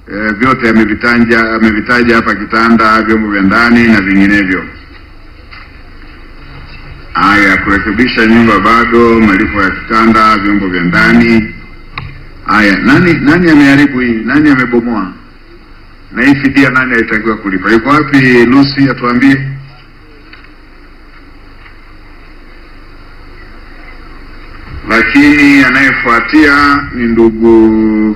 e, vyote amevitaja amevitaja hapa, kitanda, vyombo vya ndani na vinginevyo. Haya, kurekebisha nyumba bado, malipo ya kitanda, vyombo vya ndani. Haya, nani nani ameharibu hii? Nani amebomoa? Na hii fidia nani alitakiwa kulipa? Yuko wapi Lucy, atuambie. Lakini anayefuatia ni ndugu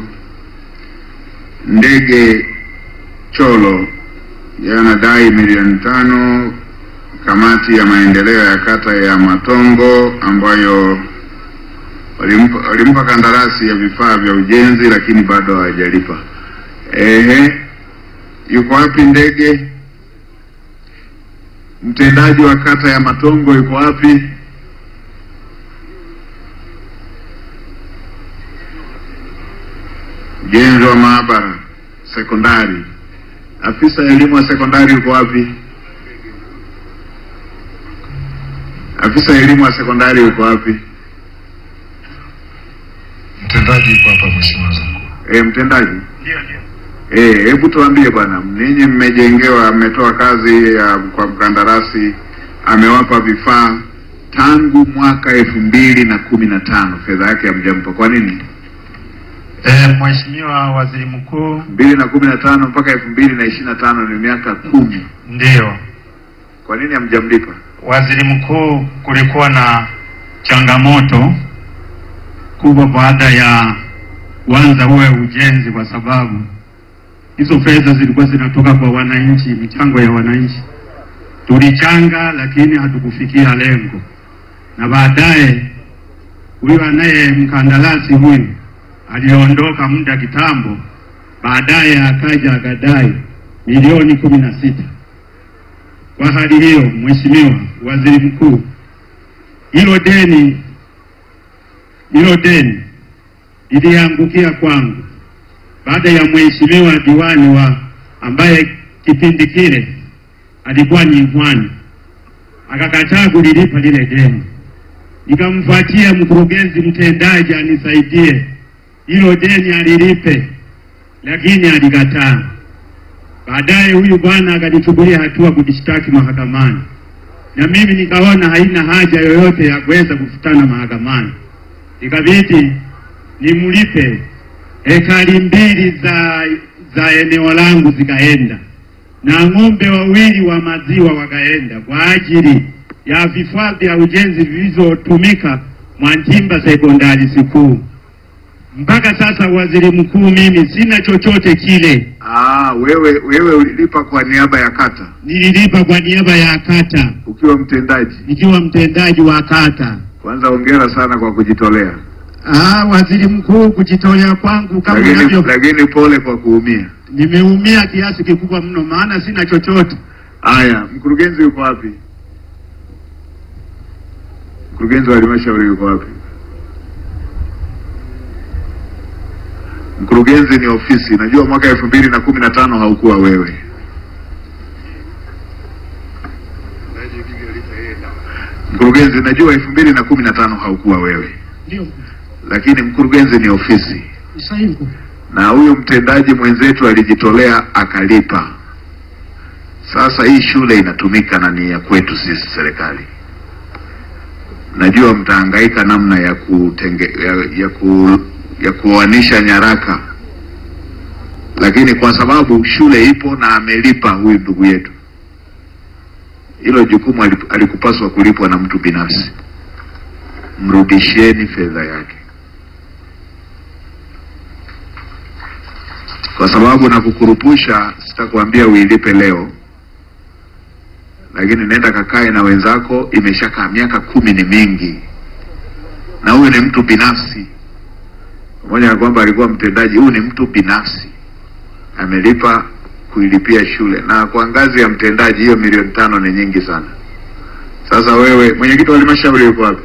Ndege Cholo, yeye anadai milioni tano kamati ya maendeleo ya kata ya Matongo ambayo walimpa, walimpa kandarasi ya vifaa vya ujenzi lakini bado hawajalipa. Ehe, yuko wapi Ndege? Mtendaji wa kata ya Matongo yuko wapi? Ujenzi wa maabara sekondari, afisa elimu wa sekondari yuko wapi? Afisa elimu wa sekondari yuko wapi? Mtendaji yuko hapa, Mheshimiwa Waziri Mkuu. E, mtendaji Ndio, ndio. Eh, hebu tuambie bwana, ninyi mmejengewa, mmetoa kazi ya kwa mkandarasi, amewapa vifaa tangu mwaka elfu mbili na kumi na tano fedha yake hamjampa. Kwa nini? Eh, Mheshimiwa Waziri Mkuu, mbili na kumi na tano mpaka elfu mbili na ishirini na tano ni miaka kumi. ndio. Kwa nini hamjamlipa? Waziri Mkuu, kulikuwa na changamoto kubwa baada ya kuanza uwe ujenzi, kwa sababu hizo fedha zilikuwa zinatoka kwa wananchi, michango ya wananchi. Tulichanga, lakini hatukufikia lengo, na baadaye huyu anaye mkandarasi huyu aliondoka muda kitambo, baadaye akaja akadai milioni kumi na sita. Kwa hali hiyo, Mheshimiwa Waziri Mkuu, hilo deni hilo deni liliangukia kwangu baada ya mheshimiwa diwani wa ambaye kipindi kile alikuwa ni Mwani akakataa kulilipa lile deni. Nikamfuatia mkurugenzi mtendaji anisaidie hilo deni alilipe, lakini alikataa. Baadaye huyu bwana akanichukulia hatua kujishtaki mahakamani, na mimi nikaona haina haja yoyote ya kuweza kufutana mahakamani, ikabidi nimlipe ekari mbili za za eneo langu zikaenda na ng'ombe wawili wa maziwa wakaenda kwa ajili ya vifaa vya ujenzi vilivyotumika Mwanjimba sekondari sikuu. Mpaka sasa, waziri mkuu, mimi sina chochote kile. Ah, wewe wewe ulilipa kwa niaba ya kata Nililipa kwa niaba ya kata ukiwa mtendaji. nikiwa mtendaji wa kata. Kwanza hongera sana kwa kujitolea, Ah, waziri mkuu, kujitolea kwangu kama lakini unavyo, lakini pole kwa kuumia. nimeumia kiasi kikubwa mno, maana sina chochote. Haya, mkurugenzi yuko wapi? Mkurugenzi wa halmashauri yuko wapi? Mkurugenzi ni ofisi. Najua mwaka elfu mbili na kumi na tano haukuwa wewe. Mkurugenzi, najua elfu mbili na kumi na tano haukuwa wewe, Ndio lakini mkurugenzi ni ofisi, sahihi. na huyu mtendaji mwenzetu alijitolea akalipa. Sasa hii shule inatumika na ni ya kwetu sisi serikali. Najua mtahangaika namna ya kutenge, ya, ya, ku, ya kuoanisha nyaraka, lakini kwa sababu shule ipo na amelipa huyu ndugu yetu, hilo jukumu alip- alikupaswa kulipwa na mtu binafsi. Mrudisheni fedha yake, kwa sababu na kukurupusha, sitakwambia uilipe leo lakini nenda kakae na wenzako. Imeshakaa miaka kumi, ni mingi, na huyu ni mtu binafsi, pamoja na kwamba alikuwa mtendaji. Huyu ni mtu binafsi, amelipa kuilipia shule, na kwa ngazi ya mtendaji hiyo milioni tano ni nyingi sana. Sasa wewe, mwenyekiti wa halmashauri yuko wapi?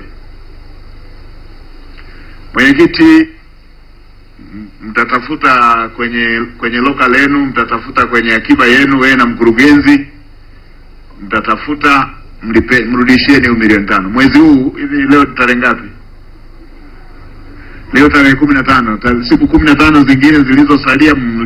Mwenyekiti, m- mtatafuta kwenye kwenye local yenu, mtatafuta kwenye akiba yenu, wewe na mkurugenzi mtatafuta mlipe, mrudishieni hiyo milioni tano mwezi huu. Hivi leo ni tarehe ngapi? Leo tarehe kumi na tano. Ta- Siku kumi na tano zingine zilizosalia mli